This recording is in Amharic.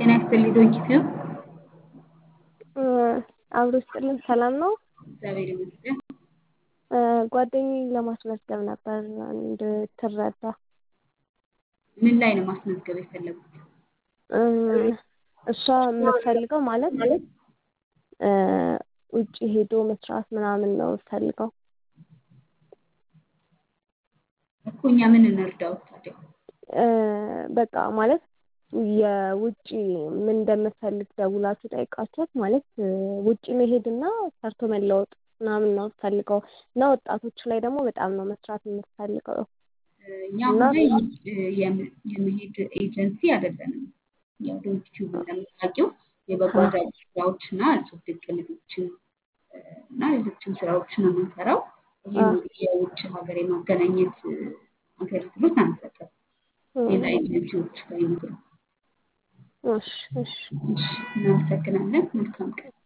ጤና ይስጥልኝ ዶንኪቲዩ አብሮ ስጥልን ሰላም ነው። እግዚአብሔር ይመስገን። ጓደኛዬን ለማስመዝገብ ነበር እንድትረዳ። ምን ላይ ነው ማስመዝገብ የፈለጉት? እሷ የምትፈልገው ማለት ውጭ ሄዶ መስራት ምናምን ነው የምትፈልገው። እኮ እኛ ምን እንርዳውት ታዲያ? በቃ ማለት የውጭ ምን እንደምትፈልግ ደውላችሁ ጠይቃችኋት ማለት ውጭ መሄድና ሰርቶ መለወጥ ምናምን ነው የምትፈልገው እና ወጣቶች ላይ ደግሞ በጣም ነው መስራት የምትፈልገው። እኛ አሁን ላይ የመሄድ ኤጀንሲ አይደለንም። ያው ዶንኪቲዩብ እንደምታውቂው የበጎ አድራጎት ስራዎች እና እጹብ ድንቅ ልጆችን እና ሌሎችም ስራዎችን ነው የምንሰራው። ይህን የውጭ ሀገር የማገናኘት አገልግሎት አንሰጥም። ሌላ ኤጀንሲዎች ጋር ይነግሩ። እሺ እሺ እናመሰግናለን። መልካም ቀን